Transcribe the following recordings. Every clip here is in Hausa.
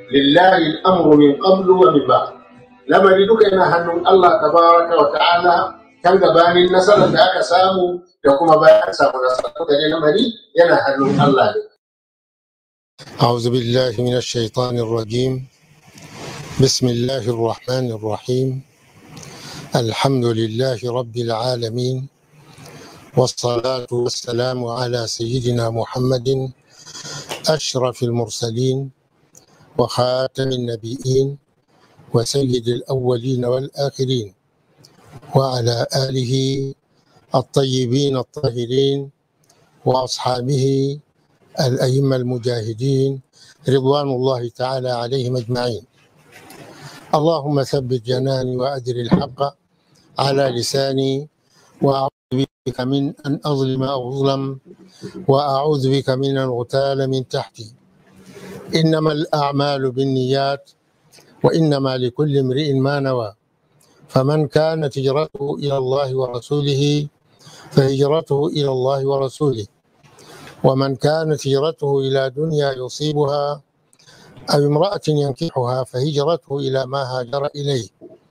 lillahi al'amru min qablu wa min ba'd lamari duka yana hannun Allah tabaraka wa ta'ala kan gabanin nasarar da aka samu da kuma bayan samu nasarar da ne lamari yana hannun Allah ne أعوذ بالله من الشيطان الرجيم بسم الله الرحمن الرحيم الحمد لله رب العالمين والصلاة والسلام على سيدنا محمد أشرف المرسلين وخاتم النبيين وسيد الأولين والآخرين وعلى آله الطيبين الطاهرين وأصحابه الأئمة المجاهدين رضوان الله تعالى عليهم أجمعين اللهم ثبت جناني وأدر الحق على لساني وأعوذ بك من أن أظلم أو أظلم وأعوذ بك من أن أغتال من تحتي إنما الأعمال بالنيات وإنما لكل امرئ ما نوى فمن كانت هجرته إلى الله ورسوله فهجرته إلى الله ورسوله ومن كانت هجرته إلى دنيا يصيبها أو امرأة ينكحها فهجرته إلى ما هاجر إليه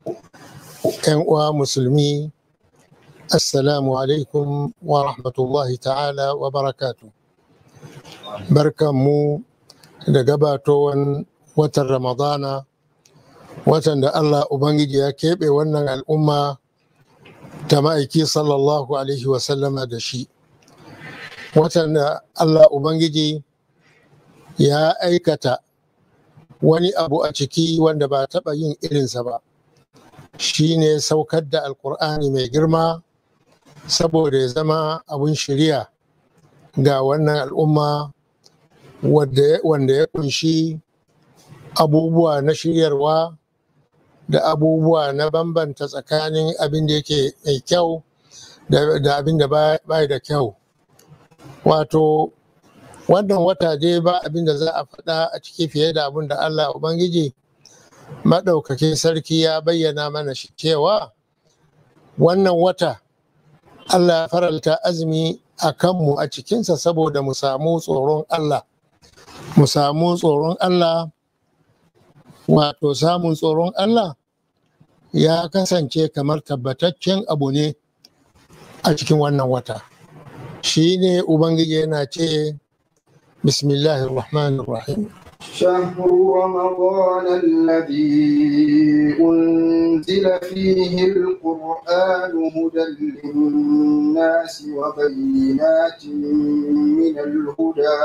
ومسلمي السلام عليكم ورحمة الله تعالى وبركاته بركة مو لقباتون watan ramadana watan da allah ubangiji ya keɓe wannan al'umma ta ma'aiki sallallahu alaihi wasallama da shi watan da allah ubangiji ya aikata wani abu a ciki wanda ba taɓa yin irinsa ba shi ne saukar da alkur'ani mai girma saboda ya zama abin shirya ga wannan al'umma wanda ya kunshi abubuwa na shiryarwa da abubuwa na bambanta tsakanin abin da yake mai kyau da abin da bai da kyau wato wannan wata dai ba abin da za a faɗa a ciki fiye da abin da allah ubangiji maɗaukakin sarki ya bayyana mana shi cewa wannan wata allah ya faralta azumi a kanmu a cikinsa saboda mu samu tsoron allah mu samu tsoron allah wato samun tsoron Allah ya kasance kamar tabbataccen abu ne a cikin wannan wata shi ne ubangiji yana ce bismillahir rahmanir rahim شهر رمضان الذي أنزل فيه القرآن هدى للناس وبينات من الهدى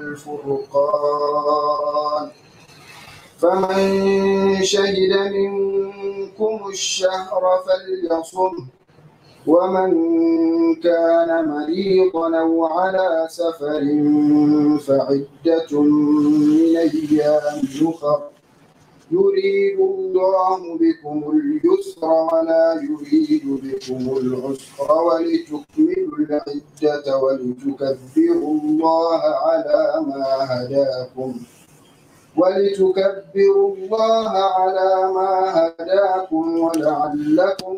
والفرقان فمن شهد منكم الشهر فليصم ومن كان مريضا او على سفر فعده من ايام اخر يريد الله بكم اليسر ولا يريد بكم العسر ولتكملوا العده ولتكبروا الله على ما هداكم ولتكبروا الله على ما هداكم ولعلكم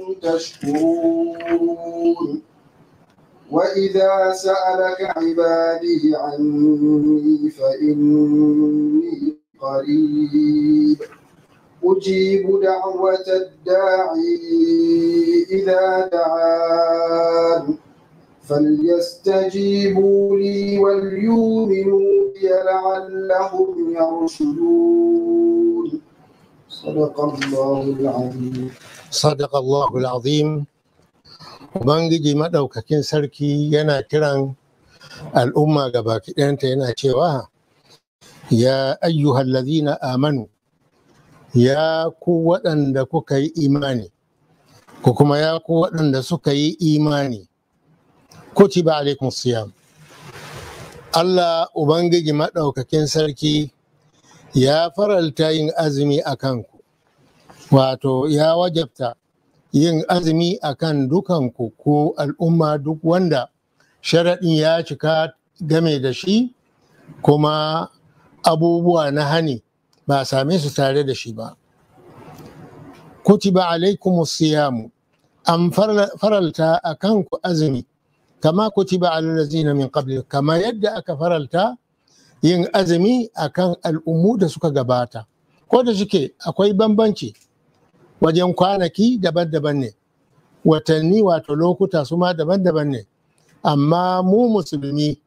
تشكرون وإذا سألك عبادي عني فإني قريب أجيب دعوة الداعي إذا دعان فليستجيبوا لي وليؤمنوا بي لعلهم يرشدون صدق الله العظيم صدق الله العظيم Ubangiji maɗaukakin sarki yana kiran al'umma gabaki ɗayanta yana cewa ya ayyuhal ladhina amanu ya ku waɗanda kuka yi imani ko kuma ya ku waɗanda suka yi imani kutiba alaikum siyam Allah Ubangiji maɗaukakin sarki ya faralta yin azumi a kanku wato ya wajabta yin azumi a kan dukanku ko al'umma duk wanda sharaɗin ya cika game da shi kuma abubuwa na hani ba a same su tare da shi ba kutiba alaikum siyamu an faralta a kanku azumi kama kutiba alallazina min qabli kama yadda aka faralta yin azumi akan al'ummu da suka gabata ko da shike akwai bambanci wajen kwanaki daban-daban ne watanni wato lokuta su ma daban-daban ne amma mu musulmi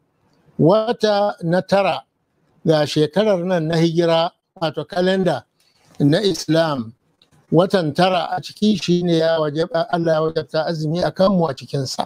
wata na tara ga shekarar nan na hijira wato kalenda na islam watan tara a ciki shine ya wajaba Allah ya wajabta azumi a kanmu a cikinsa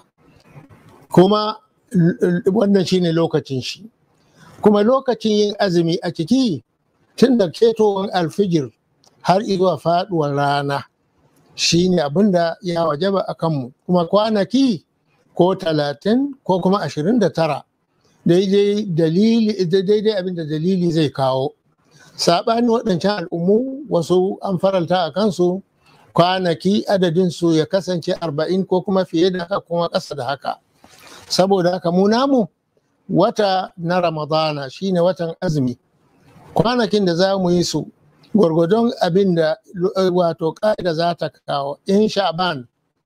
kuma wannan shine lokacin shi kuma lokacin yin azumi a ciki tun da ketowar alfijir har zuwa faduwar rana shine abin da ya wajaba a kanmu kuma kwanaki ko talatin ko kuma ashirin da tara daidai dalili daidai abin da dalili zai kawo saɓani waɗancan al'ummu wasu an faralta a kansu kwanaki adadinsu ya kasance arba'in ko kuma fiye da haka kuma ƙasa da haka saboda haka mu namu wata na ramadana shine watan azumi kwanakin da za mu yi su gwargwadon abin da wato ƙa'ida za ta kawo in sha'ban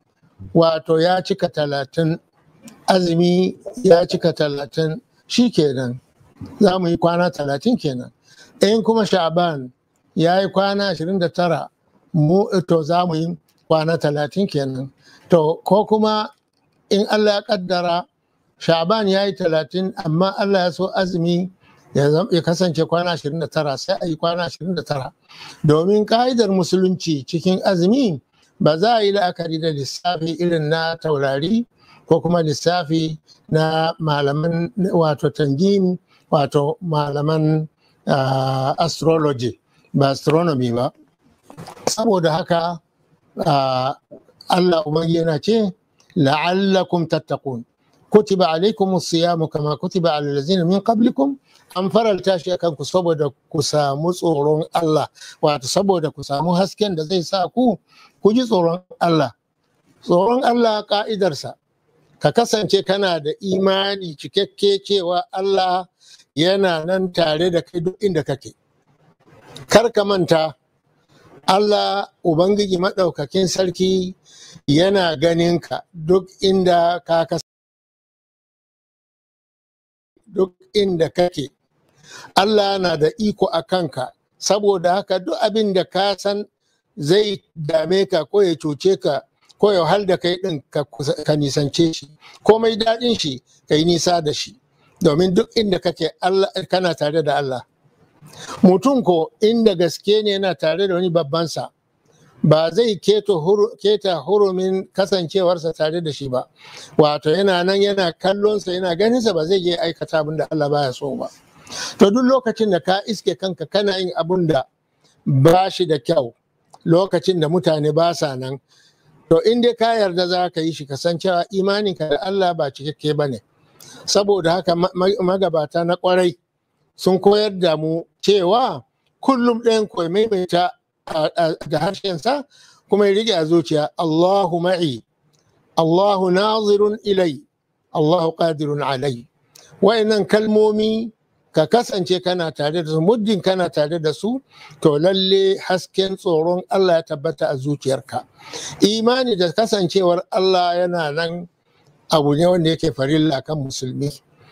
wato ya cika talatin azumi ya cika talatin shi kenan za mu yi kwana talatin kenan in kuma sha'ban ya yi kwana 29 mu to za mu yi kwana 30 kenan to ko kuma in Allah ya kaddara sha'ban ya yi 30 amma Allah ya so azumi ya kasance kwana 29 sai a yi kwana 29 domin ka'idar musulunci cikin azumi ba za a yi la'akari da lissafi irin na taurari ko kuma lissafi na malaman wato tangim wato malaman uh, astrology ba astronomy ba saboda haka uh, Allah ubangi yana ce la'allakum tattaqun kutiba alaikum siyamu kama kutiba ala allazina min qablikum an faralta shi akan ku saboda ku samu tsoron Allah wato saboda ku samu hasken da zai sa ku ku ji tsoron Allah tsoron Allah ka'idarsa ka kasance kana da imani cikakke cewa Allah yana nan tare da kai duk inda kake kar ka manta Allah Ubangiji maɗaukakin sarki yana ganin ka duk inda ka duk inda kake Allah na da iko a kanka saboda haka duk abin da ka san zai dame ka ko ya cuce ka ko ya hal da kai ɗin ka nisance shi komai daɗin shi ka yi nisa da shi domin duk inda kake Allah kana tare da Allah mutum ko inda gaske ne yana tare da wani babbansa ba zai keta hurumin kasancewarsa tare da shi ba wato yana nan yana kallonsa yana ganinsa ba zai je aikata abin da Allah baya so ba to duk lokacin da ka iske kanka kana yin abin da ba shi da kyau lokacin da mutane ba sa nan to in dai ka yarda za ka yi shi kasancewa imaninka da Allah ba cikakke ba ne saboda haka magabata na kwarai sun koyar da mu cewa kullum ɗayan koyi maimaita da harshensa kuma ya rike a zuciya Allahu ma'i Allahu nazirun ilai Allahu qadirun alai wayannan kalmomi ka kasance kana tare da su muddin kana tare da su to lalle hasken tsoron Allah ya tabbata a zuciyarka imani da kasancewar Allah yana nan abu ne wanda yake farilla kan musulmi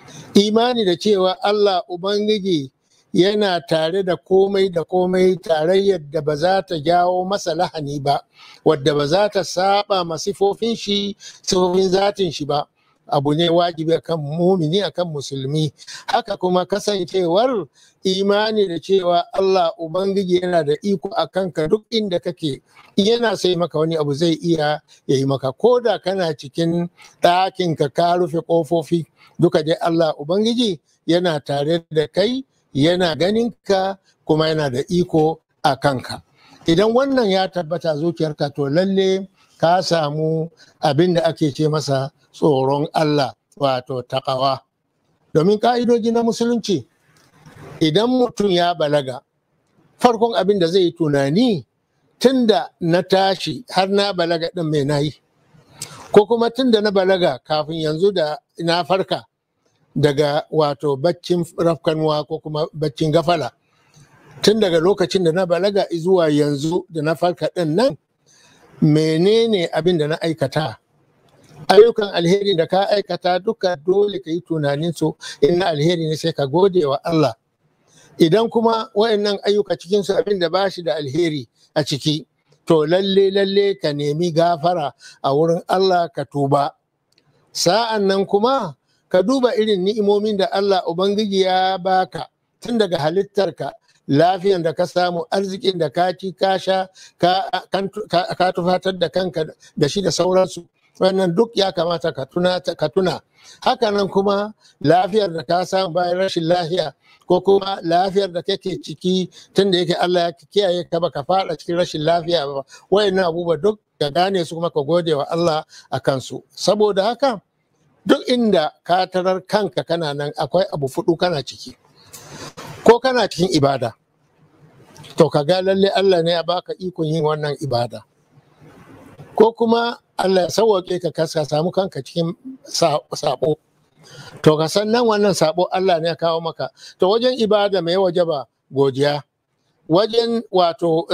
imani da cewa Allah Ubangiji yana tare da komai da komai tarayyar da ba za ta jawo masa lahani ba wadda ba za ta saba ma sifofin shi sifofin zatin shi ba abu ne wajibi akan mumini akan musulmi haka kuma kasancewar imani da cewa Allah Ubangiji yana da iko a kanka duk inda kake yana sai maka wani abu zai iya ya yi maka ko da kana cikin ɗakinka ka rufe ƙofofi duka dai Allah Ubangiji yana tare da kai yana ganinka kuma yana da iko a kanka idan wannan ya tabbata zuciyarka to lalle ka samu abin da ake ce masa tsoron Allah wato takawa domin ka'idoji na musulunci idan mutum ya balaga farkon abin da zai yi tunani tunda na tashi har na balaga ɗin mai nayi ko kuma tunda na balaga kafin yanzu da na farka daga wato baccin rafkanuwa ko kuma baccin gafala tun daga lokacin da na balaga zuwa yanzu da na farka ɗin nan menene abin da na aikata ayyukan alheri da ka aikata duka dole ka yi tunanin su in na alheri ne sai ka gode wa Allah idan kuma wayannan ayyuka cikinsu abin da ba shi da alheri a ciki to lalle lalle ka nemi gafara a wurin Allah ka tuba sa'an nan kuma ka duba irin ni'imomin da Allah Ubangiji ya baka tun daga halittarka lafiyan da ka samu arzikin da ka ci ka sha ka tufatar da kanka da shi da sauransu wannan duk ya kamata ka tuna ka tuna hakanan kuma lafiyar da ka samu bayan rashin lafiya ko kuma lafiyar da kake ciki tun da yake Allah ya kiyaye ka baka fada cikin rashin lafiya ba wayannan abubuwa duk ka gane su kuma ka gode wa Allah a kansu saboda haka duk inda ka tarar kanka kana nan akwai abu fudu kana ciki ko kana cikin ibada to ka ga lalle Allah ne ya baka ikon yin wannan ibada ko kuma Allah ya sauwaƙe ka kasa samu kanka cikin sabo to ka san nan wannan sabo Allah ne ya kawo maka to wajen ibada mai waje ba godiya wajen wato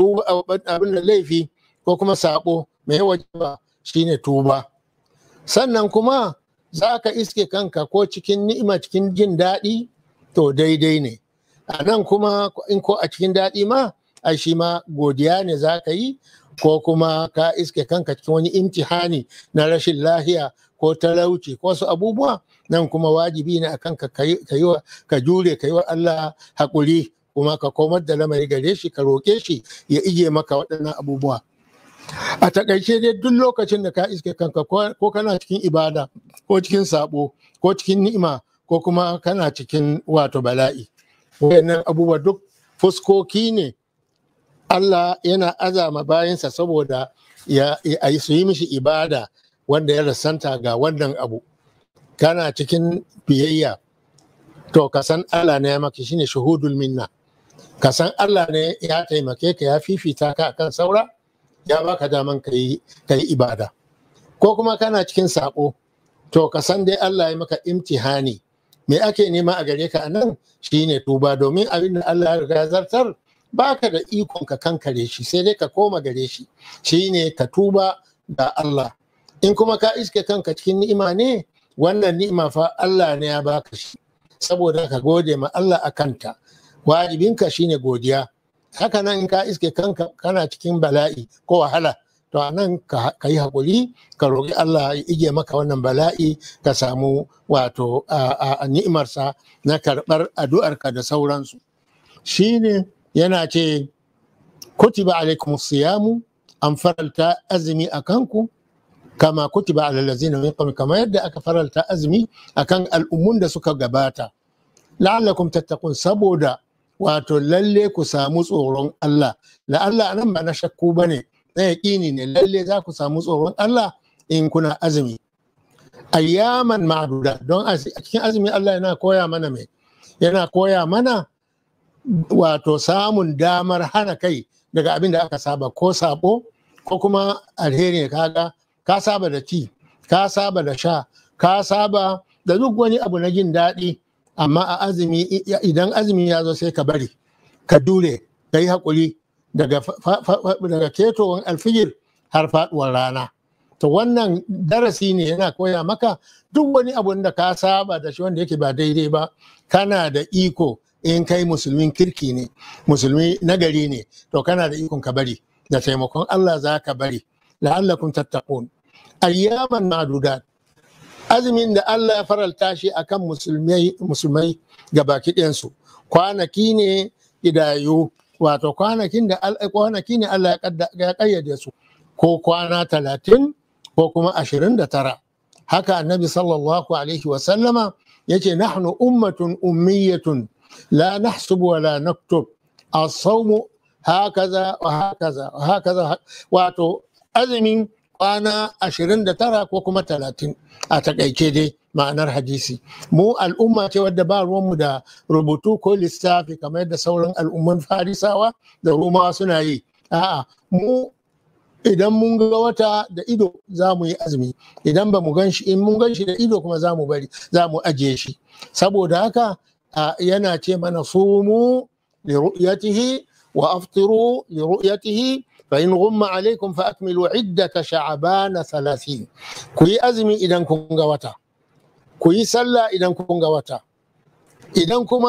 abin da laifi ko kuma sabo mai waje ba shine tuba sannan kuma za ka iske kanka ko cikin ni'ima cikin jin daɗi to daidai ne a nan kuma in ko a cikin daɗi ma a shi ma godiya ne za ka yi ko kuma ka iske kanka cikin wani imtihani na rashin lahiya ko talauci ko wasu abubuwa nan kuma wajibi ne a kanka ka jure ka yi wa Allah haƙuri kuma ka komar da lamari gare shi ka roƙe shi ya ije maka waɗannan abubuwa a takaice dai duk lokacin da ka iske kanka ko kana cikin ibada ko cikin sabo ko cikin ni'ima ko kuma kana cikin wato bala'i wayannan abubuwa duk fuskoki ne Allah yana azama bayansa saboda ya yi su yi mishi ibada wanda ya rasanta ga wannan abu kana cikin biyayya to ka san Allah ne ya maka shine shuhudul minna ka san Allah ne ya taimake ka ya fifita ka akan saura ya baka daman ka yi ibada ko kuma kana cikin sako to ka san dai Allah ya maka imtihani me ake nema a gare ka anan shine tuba domin abin da Allah ya riga zartar baka da ikon ka kankare shi sai dai ka koma gare shi shine ka tuba ga Allah in kuma ka iske kanka cikin ni'ima ne wannan ni'ima fa Allah ne ya baka shi saboda ka gode ma Allah a kanta wajibinka shine godiya haka nan in ka iske kanka kana cikin bala'i ko wahala to a nan ka yi haƙuri ka roƙi Allah ya ige maka wannan bala'i ka samu wato a ni'imarsa na karɓar addu'arka da sauransu shine yana ce kutiba alaikum siyamu an faralta azumi a kanku kama kutiba ala lazina min qabl kama yadda aka faralta azumi akan al'ummun da suka gabata la'allakum tattaqun saboda wato lalle ku samu tsoron Allah la'alla anan ba na shakku bane na yaƙini ne lalle za ku samu tsoron Allah in kuna azumi ayyaman ma'duda don a cikin azumi Allah yana koya mana mai yana koya mana wato samun damar hana kai daga abin da aka saba ko sabo ko kuma alheri kaga ka saba da ci ka saba da sha ka saba da duk wani abu na jin daɗi amma a azumi idan azumi ya zo sai ka bari ka dure ka yi haƙuri daga ketowar alfijir har faɗuwar rana to wannan darasi ne yana koya maka duk wani abu da ka saba da shi wanda yake ba daidai ba kana da iko in kai musulmin kirki ne musulmi nagari ne to kana da ikon ka bari da taimakon Allah za ka bari la'allakum tattaqun ayyaman ma'dudat azumin da Allah ya faralta shi akan musulmai musulmai gabaki ɗayansu kwanaki ne idayu wato kwanakin da kwanaki ne Allah ya kayyade su ko kwana talatin ko kuma ashirin da tara haka annabi sallallahu alaihi wasallama ya ce nahnu ummatun ummiyatun la nahsubu wa la naktub as-sawmu hakaza wa hakaza wa hakaza wato azumin kwana ashirin da tara ko kuma talatin a takaice dai ma'anar hadisi mu al'umma ce wadda ba ruwanmu da rubutu ko lissafi kamar yadda sauran al'umman farisawa da rumawa suna yi a'a mu idan mun ga wata da ido za mu yi azumi idan ba mu gan shi in mun gan shi da ido kuma za mu bari za mu ajiye shi saboda haka yana ce mana sumu li ru'yatihi wa aftiru li ru'yatihi فإن غم عليكم فأكملوا عدة شعبان ثلاثين كوي أزمي إذا كن وتا كوي سلا إذا كن وتا إذا كما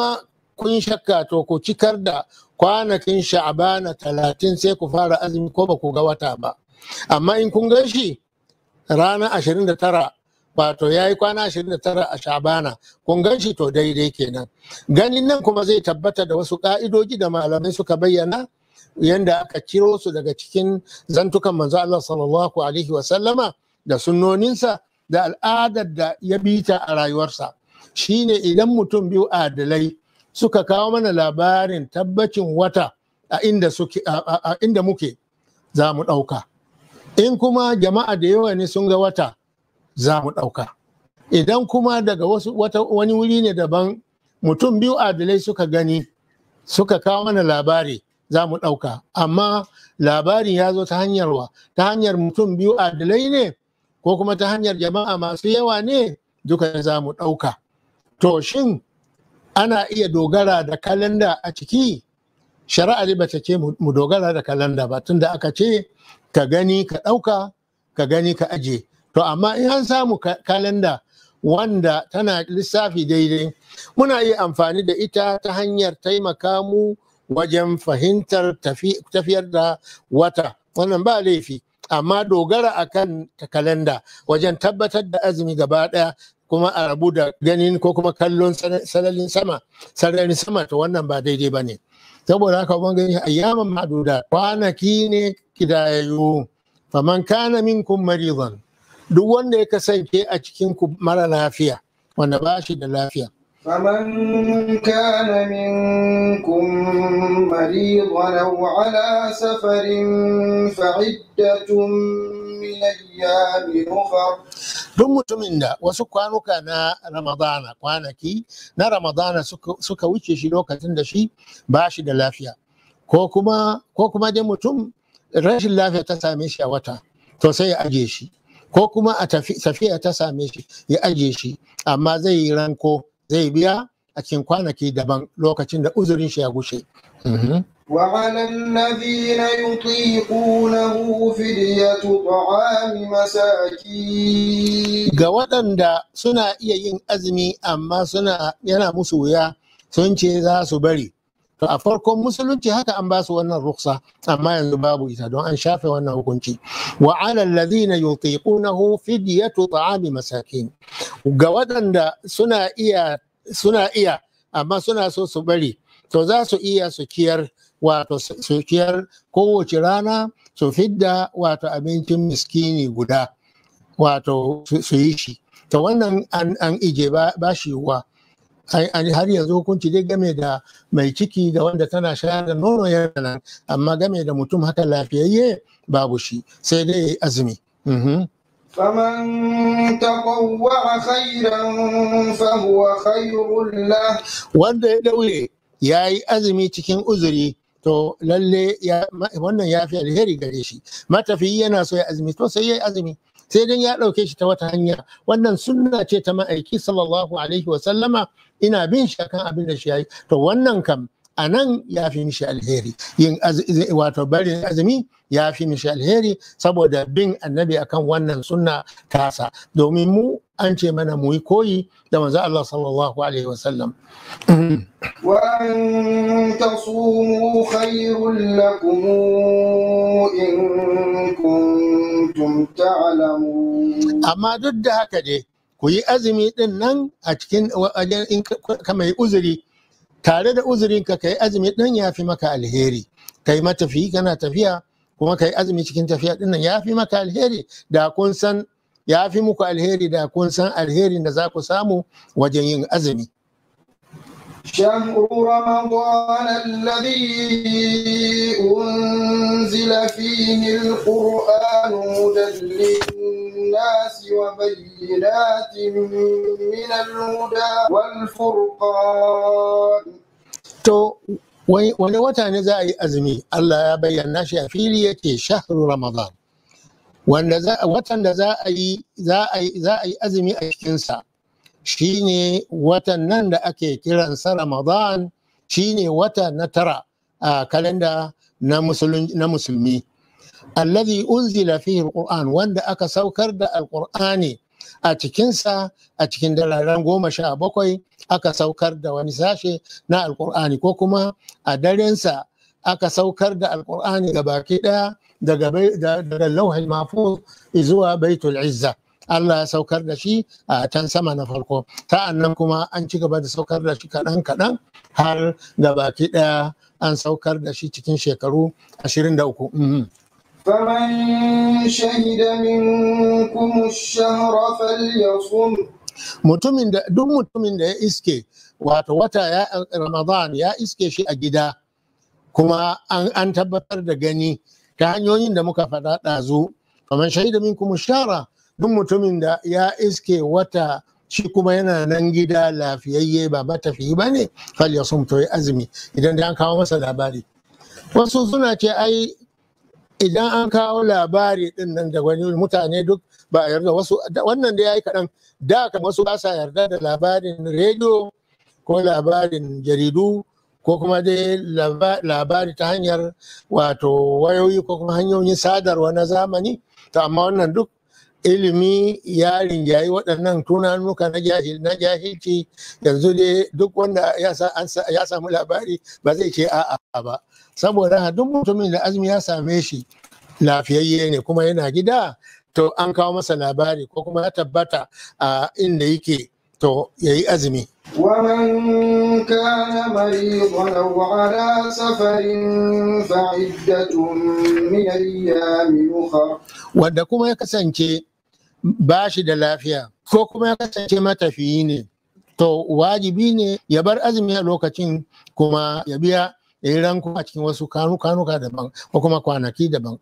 kun shakka to ku cikar da kwanakin sha'abana talatin sai ku fara azumi ko ba ku ga wata ba amma in kun gan shi ranar ashirin da tara wato ya yi kwana ashirin da tara a sha'abana kun gan shi to daidai kenan ganin nan kuma zai tabbata da wasu ka'idoji da malamai suka bayyana yanda aka ciro su daga cikin zantukan manzo Allah sallallahu alaihi wasallama da sunnoninsa da al'adar da ya bita a rayuwarsa shine idan mutum biyu adalai suka kawo mana labarin tabbacin wata a inda suke a inda muke za mu ɗauka in kuma jama'a da yawa ne sun ga wata za mu ɗauka idan kuma daga wasu wata wani wuri ne daban mutum biyu adalai suka gani suka kawo mana labari za mu ɗauka amma labarin ya zo ta hanyar wa ta hanyar mutum biyu adalai ne ko kuma ta hanyar jama'a masu yawa ne duka za mu ɗauka to shin ana iya dogara da kalanda a ciki shari'a ba ta ce mu dogara da kalanda ba tunda aka ce ka gani ka ɗauka ka gani ka aje to amma in an samu kalanda wanda tana lissafi daidai muna iya amfani da ita ta hanyar taimaka mu wajen fahimtar tafiyar da wata wannan ba laifi amma dogara akan kalanda wajen tabbatar da azumi gaba ɗaya kuma a rabu da ganin ko kuma kallon sararin sama sararin sama to wannan ba daidai ba ne saboda haka ubangiji ayyaman ma'duda kwanaki ne kidayayyu faman kana minkum maridan duk wanda ya kasance a cikin ku mara lafiya wanda ba shi da lafiya فمن كان منكم مريضا أو على سفر فعدة من أيام أخر duk mutumin da wasu kwanuka na ramadana kwanaki na ramadana suka wuce shi lokacin da shi ba shi da lafiya ko kuma ko kuma dai mutum rashin lafiya ta same shi a wata to sai ya aje shi ko kuma a tafiya ta same shi ya aje shi amma zai yi ranko zai biya a cikin kwanaki daban lokacin da uzurin shi ya gushe. وعلى الذين يطيقونه فدية طعام مساكين Ga waɗanda suna iya yin azumi amma suna yana musu wuya sun ce za su bari. To a farkon musulunci haka an ba su wannan ruksa amma yanzu babu ita don an shafe wannan hukunci. Wa ala alladhina yutiqunahu fidyatu ta'ami masakin. Ga waɗanda suna iya suna iya amma suna so su bari to za su iya su kiyar wato su kiyar kowace rana su fidda wato abincin miskini guda wato su yi shi to wannan an ije ba shi wa har yanzu hukunci dai game da mai ciki da wanda tana shayar da nono yana nan amma game da mutum haka lafiyayye babu shi sai dai azumi فمن تطوع خيرا فهو خير له wanda ya daure ya yi azumi cikin uzuri to lalle wannan ya fi alheri gare shi matafiyi yana so ya azumi to sai ya yi azumi sai dai ya ɗauke shi ta wata hanya wannan sunna ce ta ma'aiki sallallahu alaihi wa sallama ina bin shi akan abin da shi ya yi to wannan kam a nan ya fi mishi alheri yin wato barin azumi ya fi mishi alheri saboda bin annabi akan wannan sunna tasa domin mu an ce mana mu yi koyi da manzo Allah sallallahu alaihi wasallam وأن تصوموا خير لكم إن كنتم تعلمون amma duk da haka dai ku yi azumi din nan a cikin wajen in ka mai uzuri tare da uzurin ka kai azumi din ya fi maka alheri kai matafiyi kana tafiya kuma kai azumi cikin tafiya din nan ya fi maka alheri da kun san ya fi muku alheri da kun san alherin da za ku samu wajen yin azumi شهر رمضان الذي أنزل فيه القرآن هدى للناس وبينات من الهدى والفرقان To, wani wata ne za a yi azumi, Allah ya bayyana shi a fili yake shahru Ramadan. Wanda watan da za a yi azumi a cikinsa shi ne watan nan da ake kiransa Ramadan shi ne wata na tara a kalenda na musulmi. Alladhi unzila fihi al wanda aka saukar da alqur'ani a cikinsa a cikin dararen goma sha bakwai aka saukar da wani sashe na alkur'ani ko kuma a darensa aka saukar da alkur'ani ga baki daya daga lauhin mafuz zuwa baitul izza Allah ya saukar da shi a can sama na farko ta'an nan kuma an ci gaba da saukar da shi kaɗan kaɗan har ga baki ɗaya an saukar da shi cikin shekaru 23 فمن شهد منكم الشهر فليصم mutumin da duk mutumin da ya iske wato wata ya ramadan ya iske shi a gida kuma an, an tabbatar da gani ta hanyoyin da muka faɗa ɗazu kamar shaida minkum shara duk mutumin da ya iske wata shi kuma yana nan gida lafiyayye ba matafiyi ba ne fal ya to ya azumi idan da an kawo masa labari wasu suna ce ai idan an kawo labari din nan da wani mutane duk ba a yarda wasu wannan da ya yi kaɗan da kan wasu ba sa yarda da labarin rediyo ko labarin jaridu ko kuma dai labari ta hanyar wato wayoyi ko kuma hanyoyin sadarwa na zamani to amma wannan duk ilimi ya rinjayi waɗannan tunanuka na jahilci yanzu dai duk wanda ya samu labari ba zai ce a'a ba saboda duk mutumin da azumi ya same shi lafiyayye ne kuma yana gida to an kawo masa labari ko kuma ya tabbata a inda yake to ya yi azumi ومن كان مريضا أو على سفر فعدة من أيام أخر wanda kuma ya kasance ba shi da lafiya ko kuma ya kasance matafiyi ne to wajibi ne ya bar azumi a lokacin kuma ya biya ya yi ranku a cikin wasu kanuka daban ko kuma kwanaki daban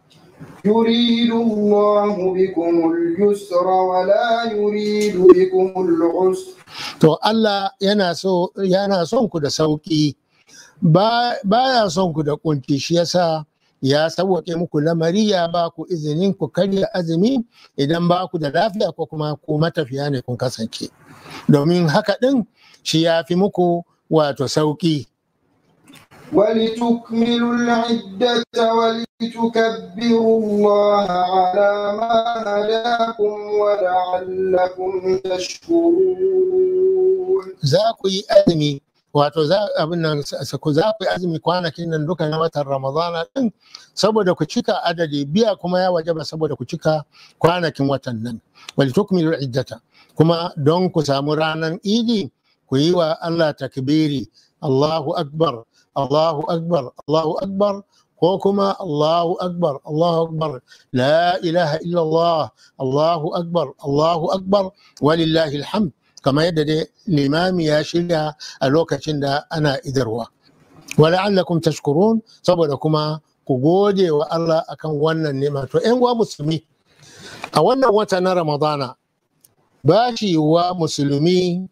يريد الله بكم اليسر ولا يريد بكم العسر to Allah yana so yana son ku da sauki ba ya son ku da kunci shi yasa ya sauwaƙe muku lamari ya ba ku izinin ku karya azumi idan ba ku da lafiya ko kuma ku matafiya ne kun kasance domin haka ɗin shi ya fi muku wato sauƙi ولتكملوا العدة ولتكبروا الله على ما هداكم ولعلكم تشكرون za ku yi azumi wato za abin nan ku za ku yi azumi kwanakin nan duka na watan ramadana din saboda ku cika adadi biya kuma ya wajaba saboda ku cika kwanakin watan nan wal tukmilu iddata kuma don ku samu ranar idi ku yi wa Allah takbiri Allahu akbar Allahu akbar Allahu akbar ko kuma Allahu akbar Allahu akbar la ilaha illallah Allahu akbar Allahu akbar walillahi alhamd kamar yadda dai limami ya shirya a lokacin da ana idarwa wala'allakum tashkurun saboda kuma ku gode wa Allah akan wannan nema to ƴan uwa musulmi a wannan wata na ramadana ba shi wa musulmi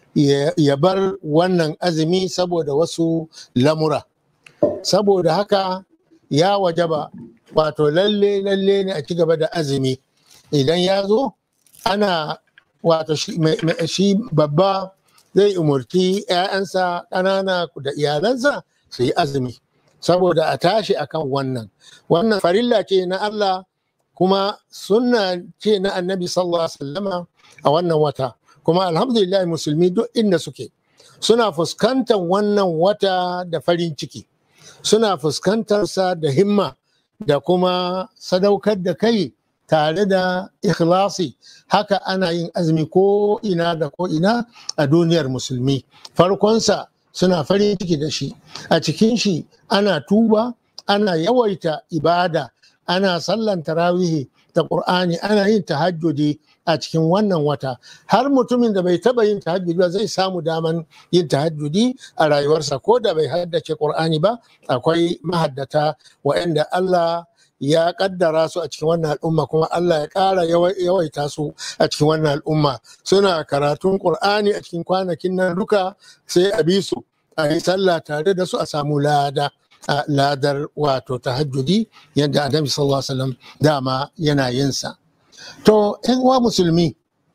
ya bar wannan azumi saboda wasu lamura saboda haka ya wajaba wato lalle lalle ne a ci gaba da azumi idan ya zo ana wato shi babba zai umurci 'ya'yansa ƙanana da iyalansa su yi azumi saboda a tashi akan wannan wannan farilla ce na Allah kuma sunna ce na annabi sallallahu alaihi wasallama a wannan wata kuma alhamdulillah musulmi duk inda suke suna fuskantar wannan wata da farin ciki suna fuskantarsa da himma da kuma sadaukar da kai tare da ikhlasi haka ana yin azumi ko ina da ko ina a duniyar musulmi farkonsa suna farin ciki da shi a cikin shi ana tuba ana yawaita ibada ana sallan tarawihi da ƙur'ani ana yin tahajjudi a cikin wannan wata har mutumin da bai taba yin tahajjudi ba zai samu daman yin tahajjudi a rayuwarsa ko da bai haddace ƙur'ani ba akwai mahaddata waɗanda Allah ya kaddara su a cikin wannan al'umma kuma Allah ya ƙara yawaita su a cikin wannan al'umma suna karatun Qur'ani a cikin kwanakin nan duka sai a bi su a yi sallah tare da su a samu lada a ladar wato tahajjudi yadda Annabi sallallahu alaihi wasallam dama yana yin sa to ƴan uwa musulmi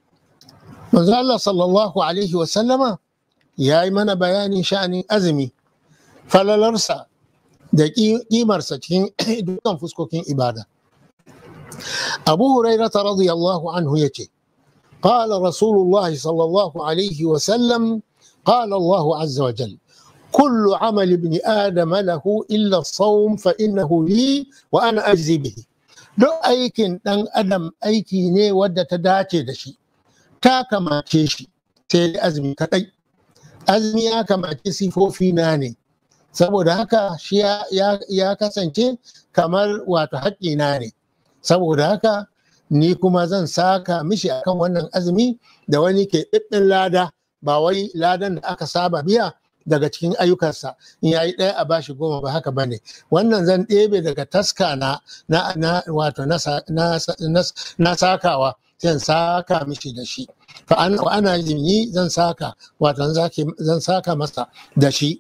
manzo Allah sallallahu alaihi wasallama ya yi mana bayanin sha'anin azumi falalarsa da kimarsa cikin dukkan fuskokin ibada. Abu Huraira ta radiyallahu anhu ya ce, قال رسول الله صلى الله عليه وسلم قال الله عز وجل كل عمل ابن آدم له إلا الصوم فإنه لي وأنا أجزي به duk aikin ɗan adam aiki ne wadda ta dace da shi ta kamace shi sai dai azumi kaɗai azumi ya kamace sifofi na ne saboda haka shi ya kasance kamar wato haƙƙina ne saboda haka ni kuma zan saka mishi akan wannan azumi da wani ke ɗiɗɗin lada ba wai ladan da aka saba biya daga cikin ayyukansa in yayi ɗaya a bashi goma ba haka bane wannan zan ɗebe daga taska na na wato na sakawa zan saka mishi da shi fa ana yi zan saka wato zan saka masa da shi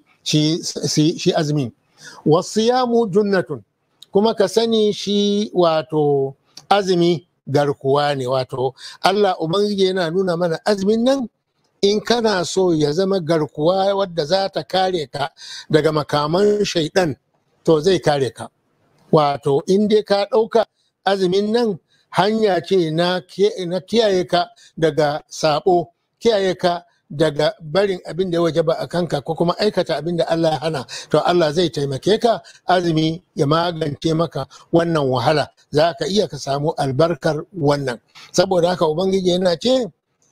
shi azumin wasiyamu junnatun kuma ka sani shi wato azumi garkuwa ne wato Allah ubangiji yana nuna mana azumin nan in kana so ya zama garkuwa wadda za ta kare ka daga makaman shaidan to zai kare ka wato in dai ka ɗauka azumin nan hanya ce na kiyaye ka daga sabo kiyaye ka daga barin abin da ya waje ba a kanka ko kuma aikata abin da Allah ya hana to Allah zai taimake ka azumi ya magance maka wannan wahala za ka iya ka samu albarkar wannan saboda haka ubangiji yana ce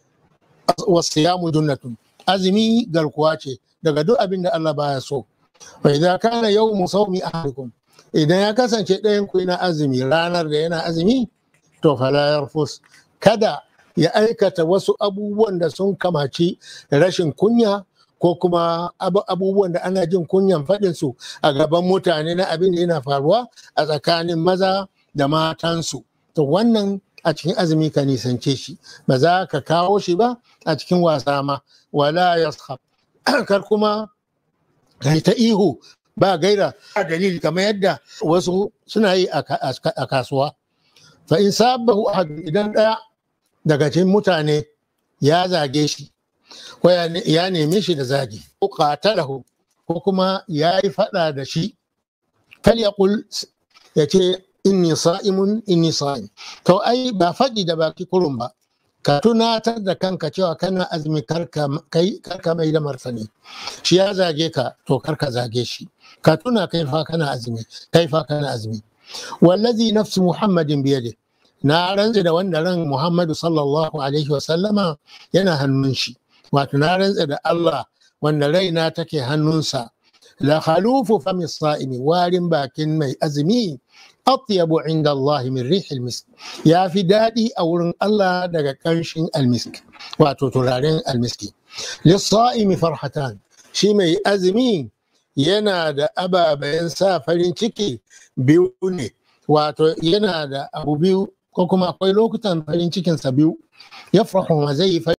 wasiyamu junnatun azumi garkuwa ce daga duk abin da Allah baya so fa idza kana yawmu sawmi ahadikum idan ya kasance ɗayan ku yana azumi ranar da yana azumi to fala yarfus kada ya aikata wasu abubuwan da sun kamaci rashin kunya ko kuma abubuwan da ana jin kunyan faɗin su a gaban mutane na abin da yana faruwa a tsakanin maza da matansu to wannan a cikin azumi ka nisance shi ba za ka kawo shi ba a cikin wasa ma wala yashab kar kuma kai ta ihu ba gaira a dalili kamar yadda wasu suna yi a kasuwa fa in sabahu ahad idan daya daga cikin mutane ya zage shi ko ya neme shi da zagi ko qatalahu ko kuma ya yi fada da shi kal yaqul ya ce inni sa'imun inni sa'im to ai ba faɗi da baki kurun ba ka tunatar da kanka cewa kana azumi karka mai da martani shi ya zage ka to karka zage shi ka tuna kai fa kana azumi kai fa kana azumi wallazi nafsu muhammadin biyade na rantse da wanda ran muhammadu sallallahu alaihi wasallama yana hannun shi wato na rantse da allah wanda raina take hannunsa la khalufu fami sa'imi warin bakin mai azumi atyabu inda Allah min rihil misk ya fi daɗi a wurin Allah daga ƙarshen almisk wato turaren almiski lissa'imi farhatan shi mai azumi yana da ababen sa farin ciki biyu ne wato yana da abu biyu ko kuma akwai lokutan farin cikinsa biyu ya ma zai yi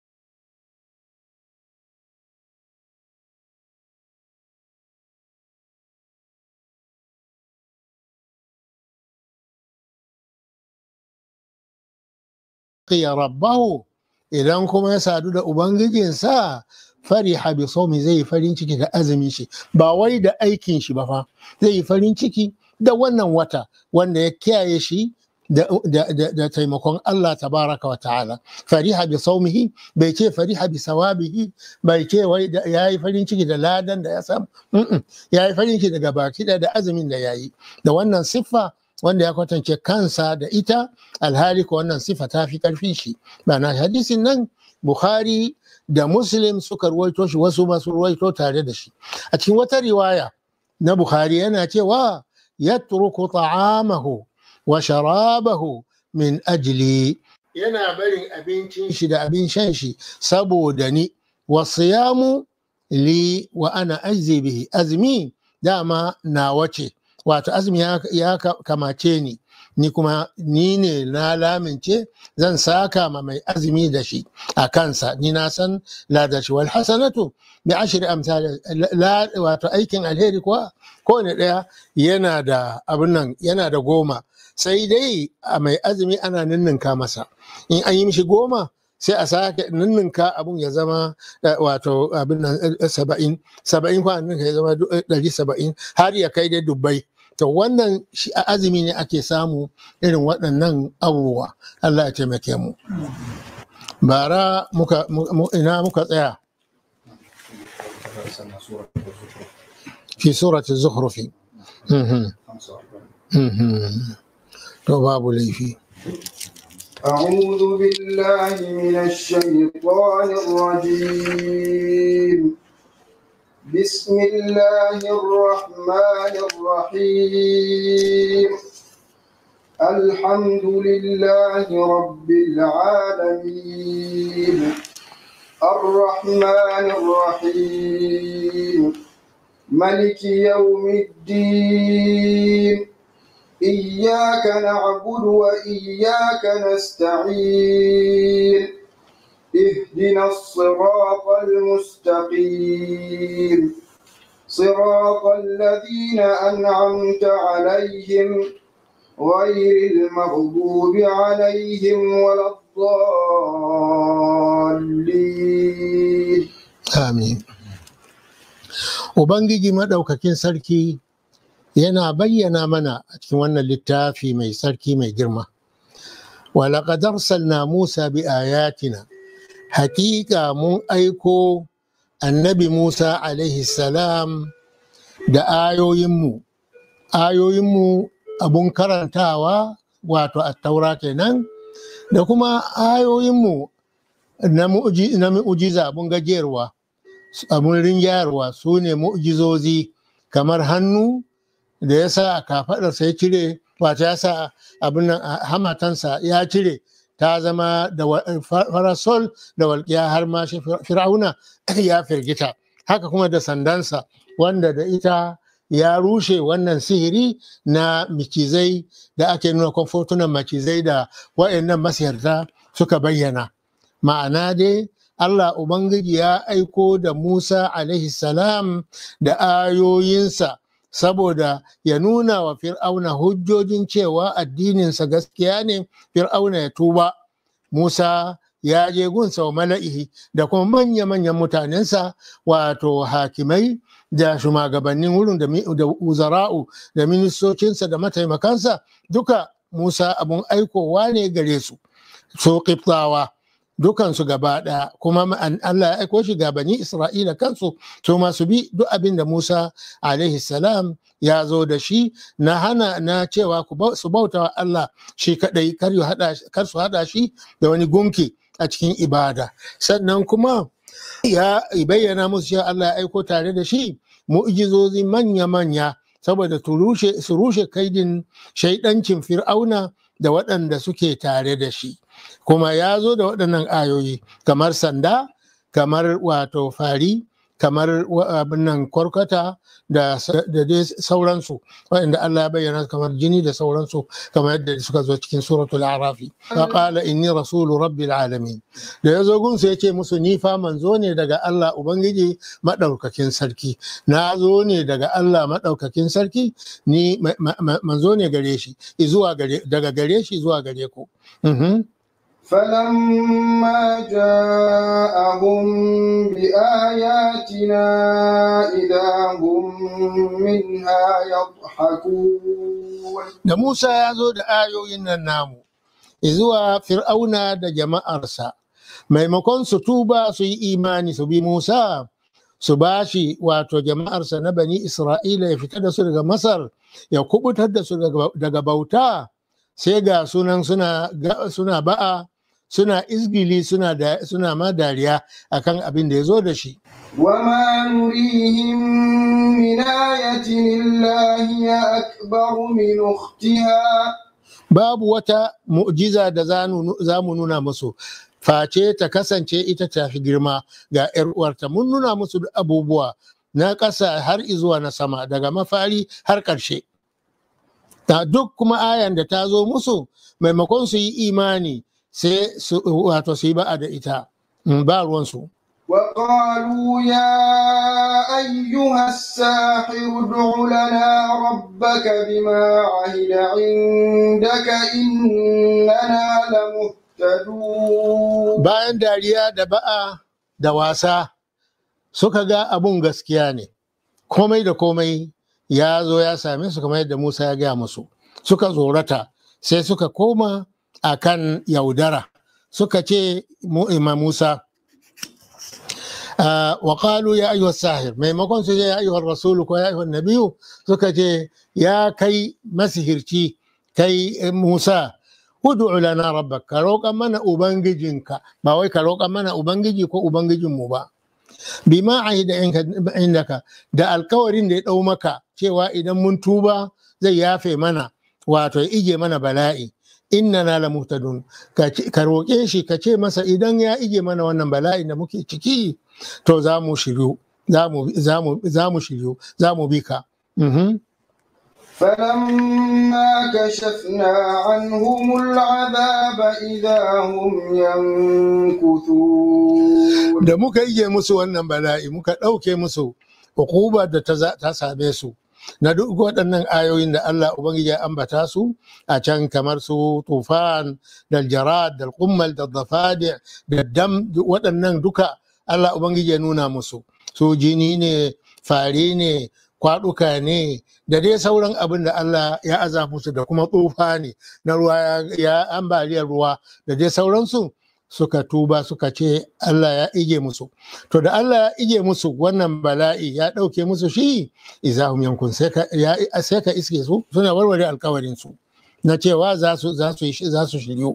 laqiya rabbahu idan kuma ya sadu da ubangijinsa fariha bi sawmi zai yi farin ciki da azumin shi ba wai da aikin shi ba fa zai yi farin ciki da wannan wata wanda ya kiyaye shi da, taimakon Allah tabaraka wa ta'ala fariha bi saumihi bai ce fariha bi sawabihi bai ce wai ya yi farin ciki da ladan da ya samu ya yi farin ciki daga baki da azumin da ya yi da wannan siffa wanda ya kwatance kansa da ita alhali ko wannan sifa ta fi karfin shi ma'ana hadisin nan bukhari da muslim suka ruwaito shi wasu masu ruwaito tare da shi a cikin wata riwaya na bukhari yana cewa yatruku ta'amahu wa sharabahu min ajli yana barin abincin shi da abin shan shi saboda ni wasiyamu li wa ana ajzi bihi azmi dama na wace wato azumi ya kamace ni ni kuma ni ne na lamince zan saka ma mai azumi da shi a kansa ni na san ladashi wal hasanatu bi ashri amsal wato aikin alheri kuwa kowane ɗaya yana da abin nan yana da goma sai dai a mai azumi ana ninninka masa in an yi mishi goma sai a sake ninninka abun ya zama wato abin nan saba'in saba'in kwanan ya zama ɗari saba'in har ya kai dai dubbai to wannan shi a azumi ne ake samu irin waɗannan abubuwa Allah ya taimake mu bara muka mu- ina muka tsaya fi surati zukhrufi Mhm, mhm. to babu laifi أعوذ بالله من الشيطان الرجيم بسم الله الرحمن الرحيم الحمد لله رب العالمين الرحمن الرحيم ملك يوم الدين إياك نعبد وإياك نستعين اهدنا الصراط المستقيم صراط الذين أنعمت عليهم غير المغضوب عليهم ولا الضالين Amin. Ubangiji maɗaukakin sarki yana bayyana mana a cikin wannan littafi mai sarki mai girma. Walaƙad arsalna Musa bi ayatina. Hakika mun aiko annabi Musa alaihi salam da ayoyinmu. Ayoyinmu abun karantawa wato attaura kenan da kuma ayoyinmu na mu'ji- na mu'jiza abun gajiyarwa. abun rinjayarwa su ne mu'jizozi kamar hannu da ya sa a kafaɗarsa ya cire wato ya sa abin nan a hamatansa ya cire ta zama da wa- fa- farasol da walƙiya har ma shi fir'auna ya firgita haka kuma da sandansa wanda da ita ya rushe wannan sihiri na macizai da ake nuna kwamfotunan macizai da waɗannan masiyarta suka bayyana ma'ana dai Allah Ubangiji ya aiko da Musa alaihi salam da ayoyinsa saboda ya nuna wa Fir'auna hujjojin cewa addininsa gaskiya ne Fir'auna ya tuba. Musa ya je gunsa wa mala'ihi da kuma manya-manyan mutanensa wato hakimai da shugabannin wurin da mi- da uzara'u da ministocinsa da mataimakansa duka Musa abun aikowa ne gare su. So Kiftawa. dukansu gaba ɗaya kuma ma'an- Allah ya aiko shi ga bani Isra'ila kansu su ma su bi duk abin da Musa alaihi salam ya zo da shi na hana na cewa ku bau- su bauta wa Allah shi kadai kar yu haɗa- kar su haɗa shi da wani gunki a cikin ibada sannan kuma ya bayyana musu cewa Allah ya aiko tare da shi mu'jizozi manya-manya saboda su rushe su rushe kaidin shaidancin fir'auna da waɗanda suke tare da shi kuma ya zo da waɗannan ayoyi kamar sanda kamar wato fari kamar wa- abin nan kwarkwata da sa- da dai sauransu waɗanda Allah ya bayyana kamar jini da sauransu kamar yadda suka zo cikin suratul arafi fa qala inni rasulu rabbil alamin da ya zo gunsu ya ce musu ni fa manzo ne daga Allah ubangiji madaukakin sarki na zo ne daga Allah madaukakin sarki ni ma- ma- ma- manzo ne gare shi zuwa gare daga gare shi zuwa gare ku Mhm. فلما جاءهم بآياتنا إذا هم منها يضحكون da Musa ya zo da ayoyin nan namu zuwa fir'auna da jama'arsa maimakon su tuba su yi imani su bi Musa su bashi wato jama'arsa na bani Isra'ila ya fita da su daga Masar ya kubutar da su daga daga bauta sai ga sunan suna ga- suna ba'a suna izgili suna da suna ma dariya akan abin da ya zo da shi وما نريهم من آية إلا هي أكبر من أختها babu wata mu'jiza da za nu- za mu nuna musu face ta kasance ita ta fi girma ga 'yar uwarta mun nuna musu duk abubuwa na ƙasa har izuwa na sama daga mafari har ƙarshe ta duk kuma ayan da ta zo musu maimakon su yi imani sai su wato su yi ba'a da ita Mm, ba ruwansu وقالوا يا أيها الساحر ادع لنا ربك بما عهد عندك إننا لمهتدون bayan dariya da ba'a da wasa suka ga abun gaskiya ne komai da komai ya zo ya same su kamar yadda Musa ya gaya musu suka tsorata sai suka koma a kan yaudara suka ce ma Musa wa qalu ya ayyuhas sahir maimakon su ce ya ayyuhar rasulu ko ya ayyuhan nabiyu suka ce ya kai masihirci kai Musa ud'u lana rabbak ka roƙa mana ubangijinka ba wai ka roƙa mana ubangiji ko ubangijinmu ba bima ahida indaka da alkawarin da ya ɗau maka cewa idan mun tuba zai yafe mana wato ya ije mana bala'i innana la muhtadun ka roƙe shi ka ce masa idan ya ije mana wannan bala'i da muke ciki to za mu shiryu za mu shiryu za mu bi ka فلما كشفنا عنهم العذاب إذا هم ينكثون da muka ije musu wannan bala'i muka ɗauke musu hukubar da ta same su na duk waɗannan ayoyin da Allah Ubangiji ya ambata su a can kamar su tufan da jarad da kummal da zafadi da dam waɗannan duka Allah Ubangiji ya nuna musu su jini ne fari ne kwaɗuka ne da dai sauran abin da Allah ya aza musu da kuma tsufa ne na ruwa ya ambaliyar ruwa da dai sauransu suka tuba suka ce Allah ya ige musu to da Allah ya ige musu wannan bala'i ya ɗauke musu shi izahum yankun sai ka iske su suna warware alkawarin su na cewa za su za su za su shiryu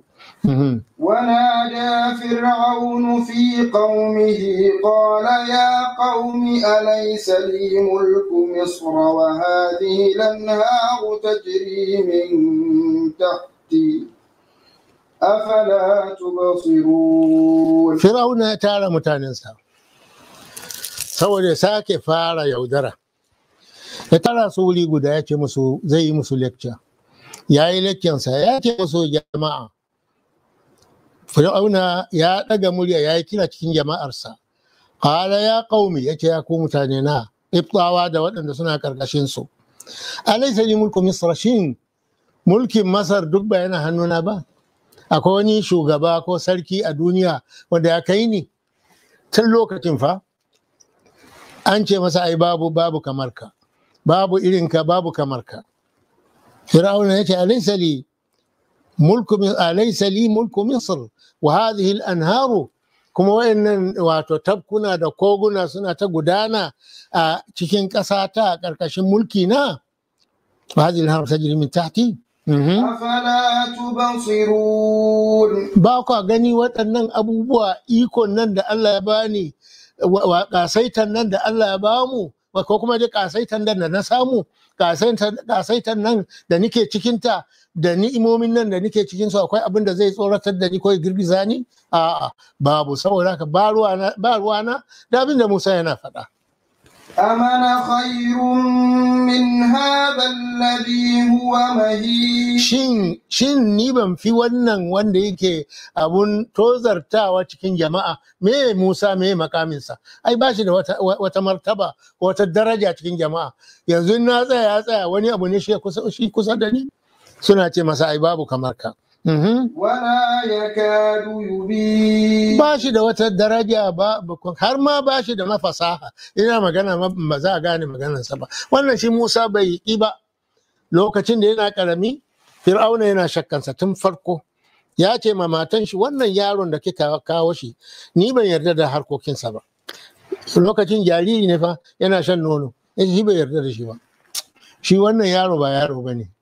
ونادى فرعون في قومه قال يا قوم أليس لي ملك مصر وهذه الأنهار تجري من تحتي أفلا تبصرون فرعون ya tara mutanensa saboda sake fara yaudara ya tara su wuri guda ya ce musu zai yi musu lecture ya yi lecturensa ya ce musu jama'a fir'auna ya ɗaga murya ya yi kira cikin jama'arsa qala ya qaumi ya ce ya ku mutane na ibtawa da waɗanda suna ƙarƙashin su alaysa li mulku misra shin mulkin masar duk ba yana hannuna ba akwai wani shugaba ko sarki a duniya wanda ya kai ni tun lokacin fa an ce masa ai babu babu kamar ka babu irinka babu kamar ka fir'auna ya ce alaysa li mulku alaysa li mulku misr wa hadhihi al-anharu kuma wayannan wato tabkuna da koguna suna ta gudana a cikin ƙasa ta a ƙarƙashin mulki na wa hadhihi al-anharu tajri min tahti أفلا تبصرون ba kwa gani waɗannan abubuwa ikon nan da Allah ya bani wa ƙasaitan nan da Allah ya bamu ko kuma dai ƙasaitan nan da na samu ƙasaitan nan da nike cikinta da ni'imomin nan da nike cikin su akwai abin da zai tsoratar da ni ko ya girgiza ni a'a babu saboda haka ba ruwana da abin da Musa yana faɗa أمن خير من هذا الذي هو مهين shin shin ni ban fi wannan wanda yake abun tozartawa cikin jama'a me Musa me makaminsa ai ba shi da wata, wata martaba wata daraja cikin jama'a yanzu na tsaya ya tsaya wani abu ne shi kusa, shi kusa da ni suna ce masa ai babu kamar ka Mhm. ولا يكاد يبين ba shi da wata daraja ba ba- har ma ba shi da mafasaha ina magana ma ba za a gane maganarsa ba wannan shi Musa bai yi ba lokacin da yana karami Fir'auna yana shakkansa tun farko ya ce ma matan shi wannan yaron da kika kawo shi ni ban yarda da harkokinsa ba lokacin jariri ne fa yana shan nono ya ce shi bai yarda da shi ba shi wannan yaro ba yaro ba ne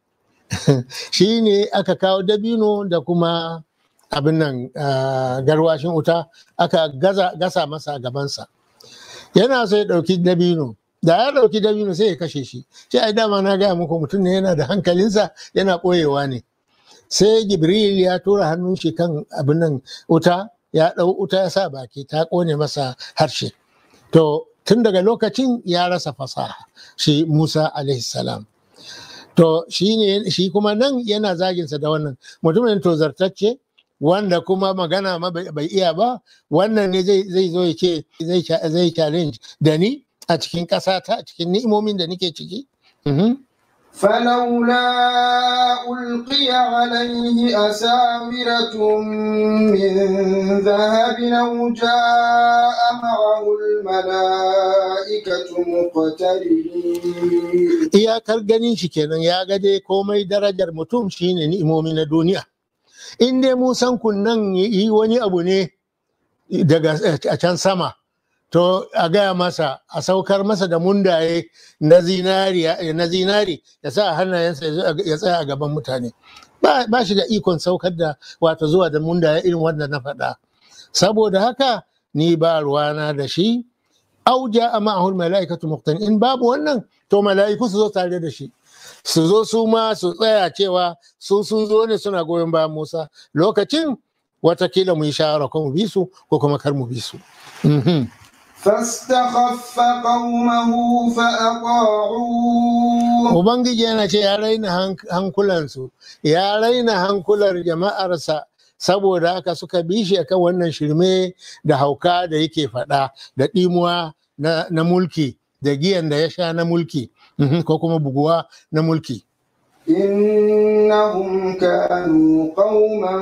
shi ne aka kawo dabino da kuma abin nan ah, garwashin wuta aka gaza, gasa masa a gabansa yana so ya ɗauki dabino da ya ɗauki dabino sai ya kashe shi shi ai dama na gaya muku mutum ne yana da hankalinsa yana ɓoyewa ne sai jibril ya tura hannun shi kan abin nan wuta ya ɗau wuta ya sa baki ta ƙone masa harshe to tun daga lokacin ya rasa fasaha shi musa alaihi salam to shi ne shi kuma nan yana zaginsa da wannan mutumin tozartacce wanda kuma magana ma bai bai iya ba wannan ne zai zai zo ya ce zai cha- zai challenge da ni a cikin ƙasa ta a cikin ni'imomin da nake ciki Mhm. فلولا ألقي عليه أساورة من ذهب أو جاء معه الملائكة مقترنين iyakar ganin shi kenan ya ga dai komai darajar mutum shine ni'imomi na duniya in dai musan kun nan yi wani abu ne daga a can sama to a gaya masa a saukar masa da mundaye na zinari na zinari ya sa a hannayensa ya tsaya a gaban mutane ba shi da ikon saukar da wato zuwa da mundaye irin wanda na faɗa saboda haka ni ba ruwana da shi auja a ma'ahul mala'ikatu muqtan in babu wannan to mala'iku su zo tare da shi su zo su ma su tsaya cewa su sun zo ne suna goyon bayan Musa lokacin watakila mu yi shawara ko mu bi su ko kuma kar mu bi su. فاستخف قومه فأطاعوه Ubangiji yana ce ya raina hankulansu, ya raina hankular jama'arsa saboda haka suka bi shi akan wannan shirme da hauka da yake faɗa da ɗimuwa na mulki da giyan da ya sha na mulki ko kuma buguwa na mulki. إنهم كانوا قوما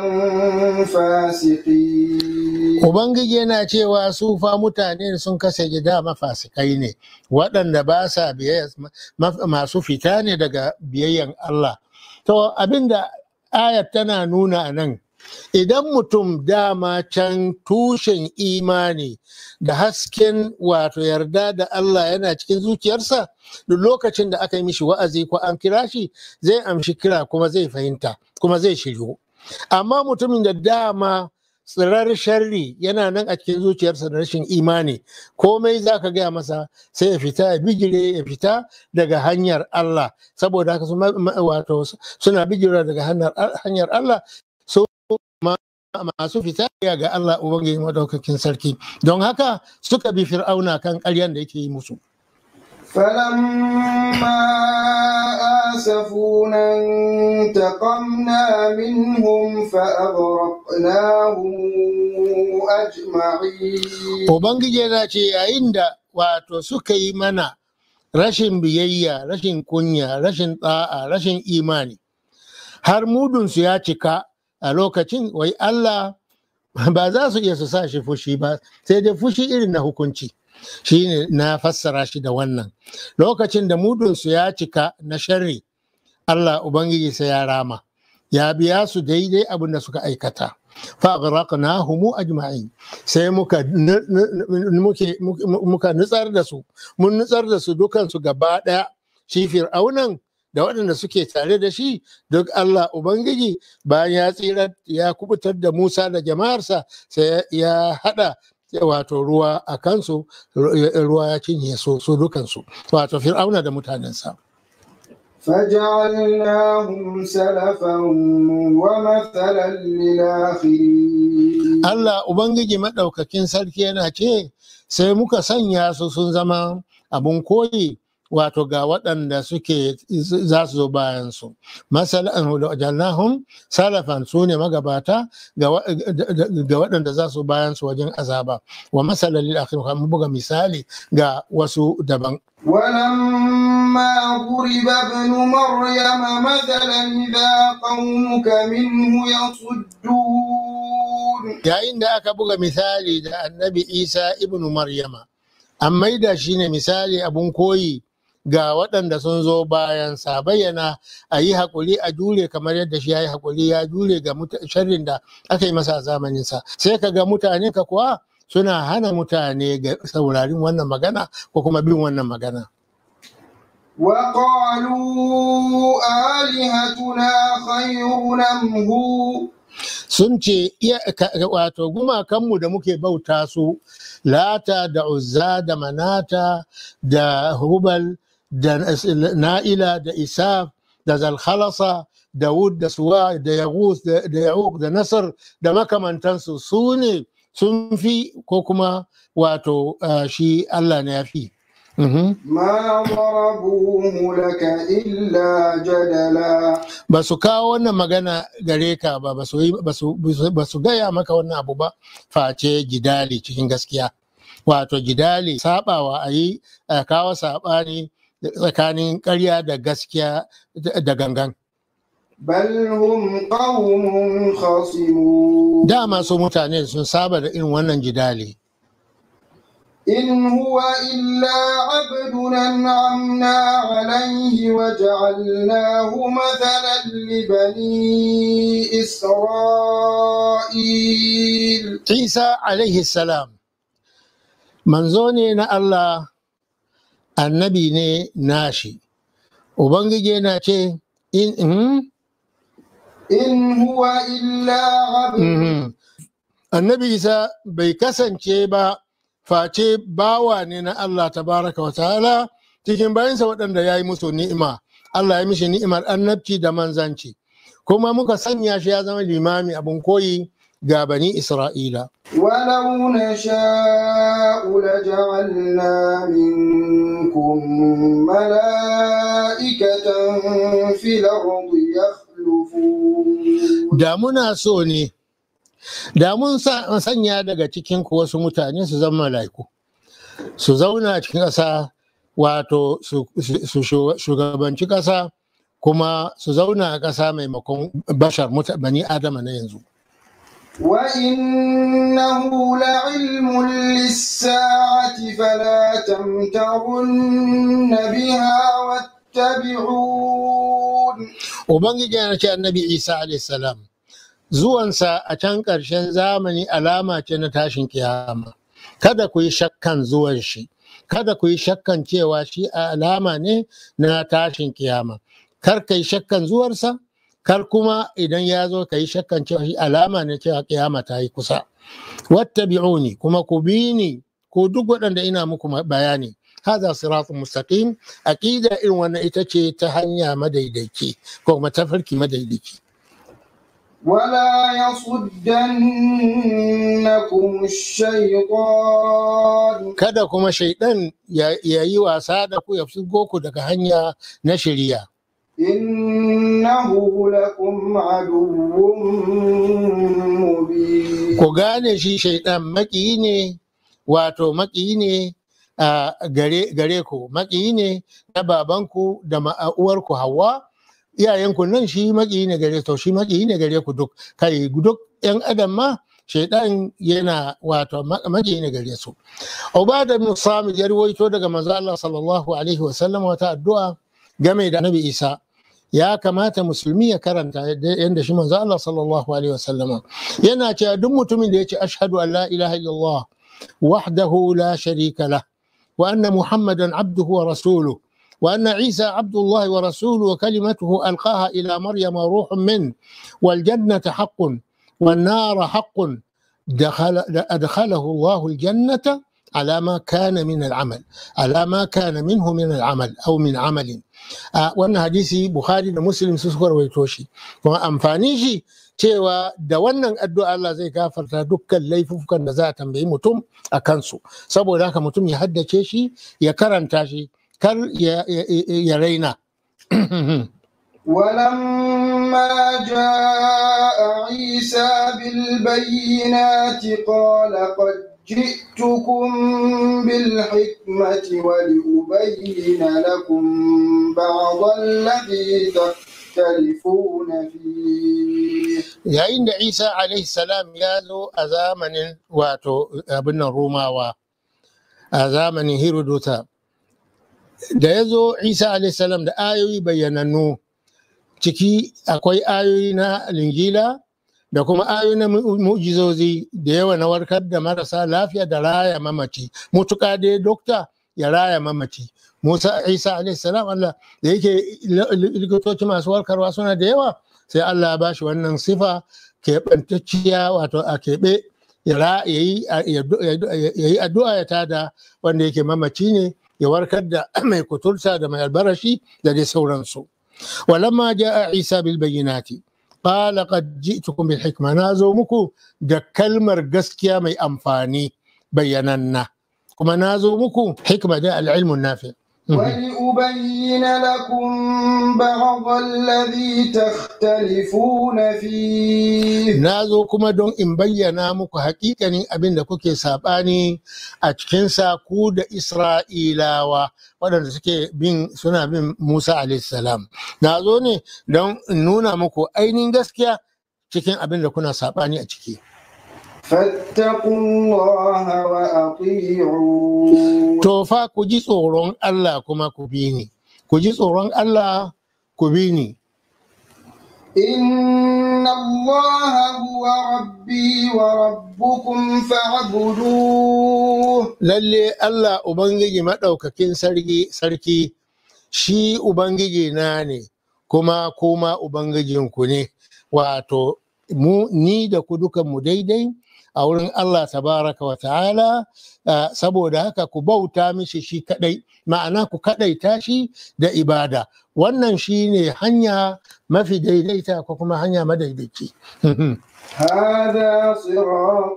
فاسقين Ubangiji yana cewa su fa mutane sun kasa gida mafasikai ne, waɗanda ba sa masu fita ne daga biyayyan Allah. To abinda ayat tana nuna a nan, idan mutum dama can tushen imani da hasken wato yarda da Allah yana cikin zuciyarsa, duk lokacin da aka yi mishi wa'azi ko an kira shi zai amshi kira kuma zai fahimta kuma zai shiryu. Amma mutumin da dama tsirar sharri yana nan a cikin zuciyarsa da rashin imani komai za ka gaya masa sai ya fita ya bigire ya fita daga hanyar Allah saboda haka wato suna bigire daga hanyar Allah so masu fita ga Allah Ubangiji madaukakin sarki don haka suka bi fir'auna kan ƙaryan da yake yi musu فلما آسفونا انتقمنا منهم فأغرقناهم أجمعين Ubangiji yana ce yayin da wato suka yi mana rashin biyayya, rashin kunya, rashin ɗa'a, rashin imani, har mudunsu ya cika a lokacin wai Allah ba za su iya su sa shi fushi ba, sai dai fushi irin na hukunci. Shi ne na fassara shi da wannan. Lokacin da mudunsu ya cika na sharri, Allah Ubangiji sai ya rama, ya biya su daidai abin da suka aikata. faghraqnahum ajma'in sai muka muka nutsar da su mun nutsar da su dukan su gaba daya shi fir'aunan da waɗanda suke tare da shi duk Allah ubangiji bayan ya tsira ya kubutar da Musa da jama'arsa sai ya hada wato ruwa a kansu ruwa ya cinye su su dukansu wato fir'auna da mutanensa فجعلناهم سلفا ومثلا للآخرين Allah Ubangiji maɗaukakin sarki yana ce sai muka sanya su sun zama abun koyi wato ga waɗanda suke za su zo bayan su masalan jannahum salafan su ne magabata ga waɗanda za su bayan su wajen azaba wa masalan lil akhir mu buga misali ga wasu daban ولما ضرب ابن مريم مثلا إذا قومك منه يصدون yayin da aka buga misali da annabi isa ibnu maryama an maida shi ne misali abun koyi ga waɗanda sun zo bayan sa bayyana a yi haƙuri a jure kamar yadda shi ya yi haƙuri ya jure ga sharrin da aka yi masa a zamaninsa sai ka ga mutane ka kuwa suna hana mutane ga saurarin wannan magana ko kuma bin wannan magana وقالوا آلهتنا خير أم هو sun ce wato gumakanmu da muke bauta su lata da uzza da manata da hubal da na'ila da isaf da zalhalasa da wud da suwa da yagus da ya'uq da nasar da makamantansu su ne sun fi ko kuma wato shi allah ne ya fi ما ضربوه لك إلا جدلا ba su kawo wannan magana gare ka ba ba su gaya maka wannan abu ba face jidali cikin gaskiya wato jidali sabawa a yi a kawo sabani tsakanin ƙarya da gaskiya da gangan بل هم قوم خصمون dama su mutane sun saba da irin wannan jidali إن هو إلا عبد أنعمنا عليه وجعلناه مثلا لبني إسرائيل Isa alaihi salam manzo ne na Allah annabi ne nashi Ubangiji yana ce in mhm, إن هو إلا عبد mhm. annabi Isa bai kasance ba face bawa ne na Allah tabaraka wa ta'ala cikin bayansa waɗanda ya yi musu ni'ima Allah ya mishi ni'imar annabci da manzanci kuma muka sanya shi ya zama limami abin koyi ga bani Isra'ila ولو نشاء لجعلنا منكم ملائكة في الأرض يخلفون da muna so ne da mun sa- sanya daga cikin ku wasu mutane su zama mala'iku su zauna a cikin ƙasa wato su su shu- shugabanci ƙasa kuma su zauna a ƙasa maimakon bashar muta- bani adama na yanzu وإنه لعلم للساعة فلا تمترن بها واتبعون ubangiji yana ce annabi isa alaihissalam zuwansa a can ƙarshen zamani alama ce na tashin kiyama kada ku yi shakkan zuwan shi kada ku yi shakkan cewa shi alama ne na tashin kiyama kar ka yi shakkan zuwarsa kar kuma idan ya zo ka yi shakkan cewa shi alama ne cewa kiyama ta yi kusa wattabi'uni kuma ku bi ni ko duk waɗanda ina muku bayani هذا صراط مستقيم أكيد إن وانا إتشي تهنيا مديدكي كوما تفركي مديدكي ولا يصدنكم الشيطان kada kuma shaidan ya ya yi wasa da ku ya fusgo ku daga hanya na shirya إنه لكم عدو مبين ku gane shi shaidan maƙiyi ne wato maƙiyi ne a gare gare ku maƙiyi ne na babanku da ma'auwarku hawa iyayenku nan shi maƙiyi ne gare to shi maƙiyi ne gare ku duk kai duk yan adam ma shaidan yana wato ma- maƙiyi ne gare su Ubada bin Samit ya ruwaito daga manzo Allah sallallahu alaihi wasallam wata addu'a game da Nabi Isa ya kamata musulmi ya karanta yadda shi manzo Allah sallallahu alaihi wasallam yana cewa duk mutumin da ya ce ashhadu an la ilaha illallah wahdahu la sharika lah wa anna muhammadan abduhu wa rasuluhu وأن عيسى عبد الله ورسوله وكلمته ألقاها إلى مريم روح منه والجنة حق والنار حق دخل أدخله الله الجنة على ما كان من العمل على ما كان منه من العمل أو من عمل آه وأن حديثي بخاري ومسلم سسكر ويتوشي kuma amfani shi cewa da wannan addu'a Allah zai gafarta dukkan laifukan da za a tambayi mutum a kansu saboda haka mutum ya haddace shi ya karanta shi kar ya, ya, ya raina ولما جاء عيسى بالبينات قال قد جئتكم بالحكمة ولأبين لكم بعض الذي تختلفون فيه yayin da isa alaihi salam ya zo a zamanin wato abin nan rumawa a zamanin hiruduta da ya zo isa alaihi salam da ayoyi bayyanannu ciki akwai ayoyi na linjila da kuma ayoyi na mu- mu'jizozi da yawa na warkar da marasa lafiya da raya mamaci mutuka dai dokta ya raya mamaci musa isa alaihi salam allah da yake li- li- likitoci masu warkarwa suna da yawa sai allah ya bashi wannan sifa keɓantacciya wato a keɓe ya ra- ya yi ya yi addu'a ya tada wanda yake mamaci ne ya warkar da mai kuturta da mai albarashi da dai sauransu ولما جاء عيسى بالبينات قال قد جئتكم بالحكمة نازو مكو دا كلمر قسكيا مي أنفاني بيننا كما نازو مكو حكمة دا العلم النافع ولأبين لكم بعض الذي تختلفون فيه nazo kuma don in bayyana muku hakikanin abin da kuke saɓani a cikinsa ku da Isra'ilawa waɗanda suke bin suna bin Musa salam. Na zo ne don in nuna muku ainihin gaskiya cikin abin da kuna saɓani a ciki. فاتقوا الله وأطيعون to fa ku ji tsoron Allah kuma ku bi ni ku ji tsoron Allah ku bi ni إن الله هو ربي وربكم فاعبدوه lalle Allah Ubangiji maɗaukakin sarki sarki shi Ubangiji na ne kuma kuma Ubangijinku ne wato mu ni da ku dukan mu daidai a wurin Allah tabaraka wa ta'ala ah, saboda haka ku bauta mishi shi kadai ma'ana ku kadaita shi da ibada wannan shi ne hanya mafi daidaita ko kuma hanya madaidaici هذا صراط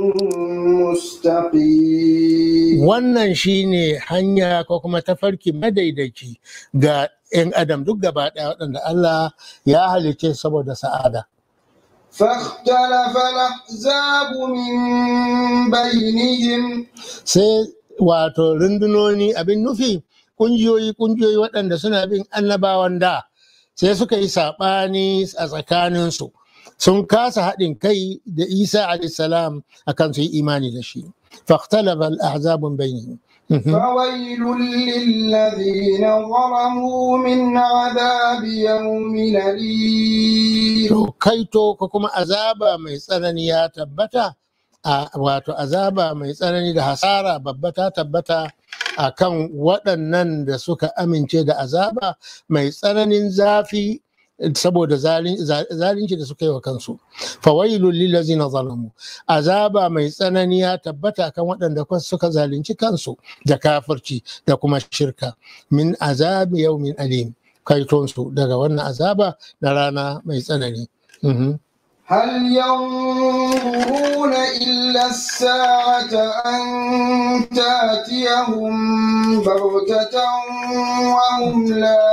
مستقيم wannan shine hanya ko kuma tafarki madaidaici ga 'yan adam duk gaba ɗaya waɗanda Allah ya halice saboda sa'ada فاختلف الأحزاب من بينهم sai wato rundunoni abin nufi ƙungiyoyi ƙungiyoyi waɗanda suna bin annabawan da sai suka yi saɓani a tsakaninsu sun kasa haɗin kai da isa alaihissalam akan su yi imani da shi fahtalafa al-ahzabun bainihim فويل للذين ظلموا من عذاب يوم أليم To kaito ko kuma azaba mai tsanani ya tabbata a wato azaba mai tsanani da hasara babba ta tabbata a kan waɗannan da suka amince da azaba mai tsananin zafi saboda zalin- za- zalunci da suka yi wa kansu fawailul lillazina zalamu azaba mai tsanani ya tabbata kan waɗanda kwa- suka zalunci kansu da kafirci da kuma shirka min azabi yaumin alim kaitonsu daga wannan azaba na rana mai tsanani Mhm. هل ينظرون إلا الساعة أن تأتيهم بغتة وهم لا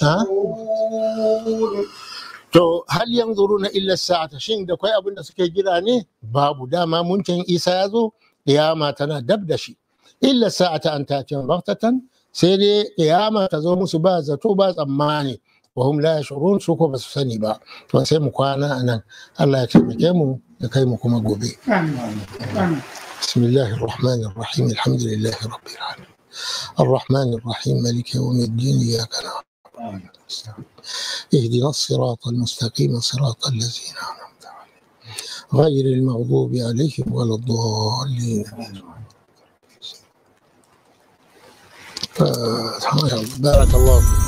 يشعرون To hal yanzuruna illa sa'ata shin da kwai abin da suke jira ne babu dama muncin Isa ya zo kiyama tana dab da shi illa sa'ata an ta'tiyan baghtatan sai dai kiyama ta zo musu ba zato ba tsammani wa hum la yashurun su ko ba su sani ba to sai mu kwana anan Allah ya taimake mu ya kai mu kuma gobe بسم الله الرحمن الرحيم الحمد لله رب العالمين الرحمن الرحيم مالك يوم الدين إياك نعبد وإياك نستعين اهدنا الصراط المستقيم صراط الذين أنعمت عليهم غير المغضوب عليهم ولا الضالين آه، بارك الله فيك